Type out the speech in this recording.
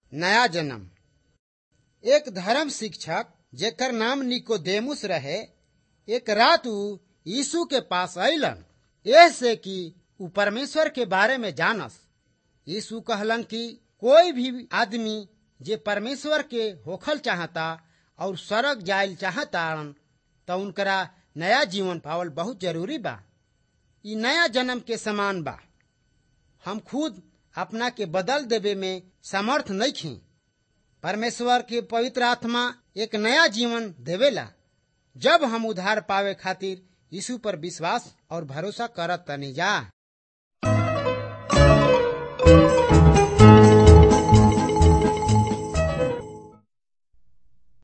नया जन्म एक धर्म शिक्षक जेकर नाम निकोदेमुस रहे एक रात ऊ यीशु के पास अलन ऐसे कि ऊ परमेश्वर के बारे में जानस यीशु कहलन कि कोई भी आदमी जे परमेश्वर के होखल चाहता और स्वर्ग जायल चाहता तो उनकरा नया जीवन पावल बहुत जरूरी बा ई नया जन्म के समान बा हम खुद अपना के बदल देवे में समर्थ नहीं खी परमेश्वर के पवित्र आत्मा एक नया जीवन देवेला जब हम उधार पावे खातिर यीशु पर विश्वास और भरोसा करत तनी जा